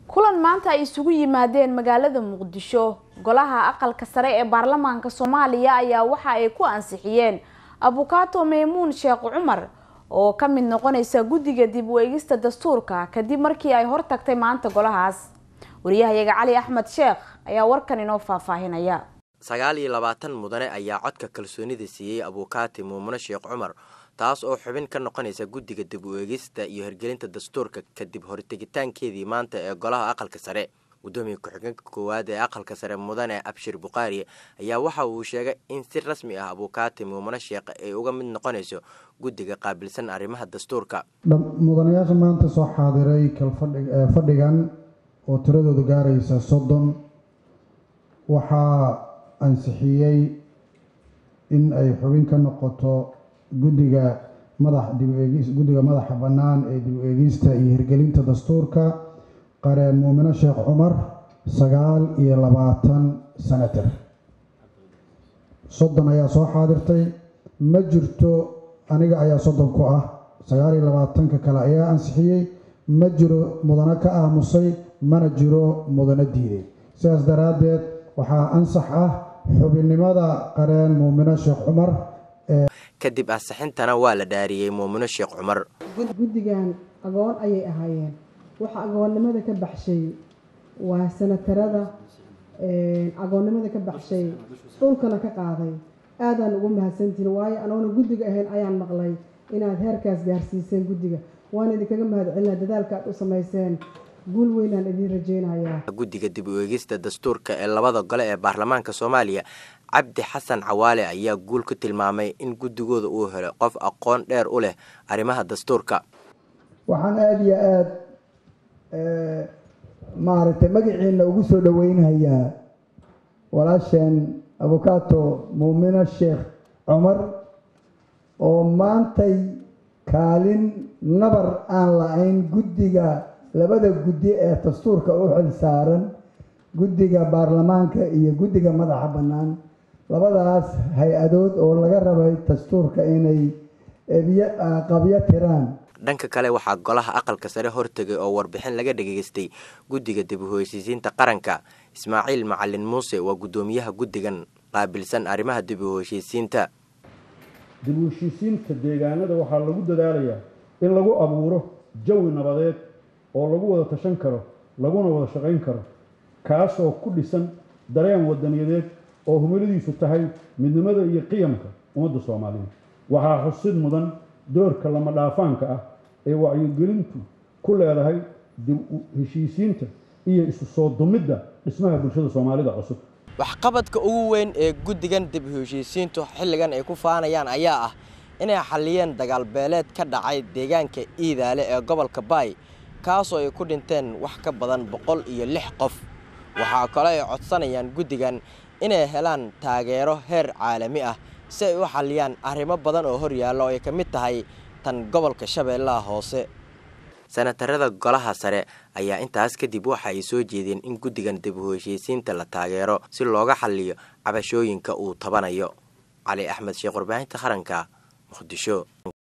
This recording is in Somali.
kulan maanta ay isugu yimaadeen magaalada muqdisho golaha aqalka sare ee baarlamaanka soomaaliya ayaa waxa ay ku ansixiyeen abukaato maymuun sheekh cumar oo ka mid noqonaysa guddiga dib u eegista dastuurka kadib markii ay hortagtay maanta golahaas wariyahayaga cali axmed sheekh ayaa warkan inoo faahfaahinaya sagaal iyo labaatan mudane ayaa codka kalsoonida siiyey abukaati muumune sheekh cumar taas oo xubin ka noqonaysa guddiga dib u eegista iyo hirgelinta dastuurka kadib hortegitaankeedii maanta ee golaha aqalka sare gudoomiya ku-xigeenka koowaad ee aqalka sare mudane abshir bukhaari ayaa waxa uu sheegay in si rasmi ah abukaati muumune sheekh ay uga mid noqonayso guddiga qaabilsan arrimaha dastuurka mudanayaasha maanta soo xaadiray kalfadhigan oo tiradooda gaaraysa soddon waxaa ansixiyey in ay xubin ka noqoto guddiga madax dibueegis guddiga madaxa bannaan ee dib u eegista iyo hirgelinta dastuurka qareen muumine sheekh cumar sagaal iyo labaatan senator soddon ayaa soo xaadirtay ma jirto aniga ayaa soddon ku ah sagaal iyo labaatanka kale ayaa ansixiyey ma jiro mudano ka aamusay mana jiro mudano diiday sidaas daraaddeed waxaa ansax ah xubinnimada qareen muumine sheekh cumar kadib ansixintana waa la dhaariyey muumine sheekh cumar guddigan agoon ayay ahaayeen waxa agoonnimada ka baxshay waa sanatarada agoonnimada ka baxshay dhulkana ka qaaday aadaan ugu mahadsantihin waayo anoona guddiga ahayn ayaan maqlay inaad heerkaas gaarsiiseen guddiga waan idinkaga mahad celinaa dadaalka aad u samayseen guul weynaan idiin rajeynayaa guddiga dib u eegista dastuurka ee labada gole ee baarlamaanka soomaaliya cabdi xasan cawaale ayaa guul ku tilmaamay in guddigooda uu helo qof aqoon dheer u leh arrimaha dastuurka waxaan aada iyo aada maaragtay magaciina ugu soo dhaweynhayaa walaasheen abukaato muumine sheekh cumar oo maantay kaalin nabar aan la-ayn guddiga labada guddi ee dastuurka u xil saaran guddiga baarlamaanka iyo guddiga madaxa bannaan labadaas hay-adood oo laga rabay dastuurka inay qabyo tiraan dhanka kale waxaa golaha aqalka sare hortegay oo warbixin laga dhageystay guddiga dib u heshiisiinta qaranka ismaaciil macalin muuse waa guddoomiyaha guddigan qaabilsan arrimaha dib u heshiisiinta dib u heshiisiinta deegaanada waxaa lagu dadaalayaa in lagu abuuro jawi nabadeed oo lagu wada tashan karo laguna wada shaqayn karo kaasoo ku dhisan dareen wadaniyadeed oo humiladiisu tahay midnimada iyo qiyamka ummadda soomaaliyeed waxaa xusid mudan doorka lama dhaafaanka ah ee wacyigelintu ku leedahay dib u heshiisiinta iyo isu soo dumidda dhismaha bulshada soomaalida cusub waxqabadka ugu weyn ee guddigan dib u heshiisiintu xilligan ay ku faanayaan ayaa ah inay xalliyeen dagaal beeleed ka dhacay deegaanka iidaale ee gobolka baay kaasoo ay ku dhinteen wax ka badan boqol iyo lix qof waxaa kale ay codsanayaan guddigan inay helaan taageero heer caalami ah si ay u xalliyaan arrimo badan oo hor yaalla oo ay ka mid tahay tan gobolka shabeellaha hoose sanatarada golaha sare ayaa intaas kadib waxa ay soo jeedeen in guddigan dib u heshiisiinta la taageero si looga xalliyo cabashooyinka uu tabanayo cali axmed sheekh warbaahinta qaranka muqdisho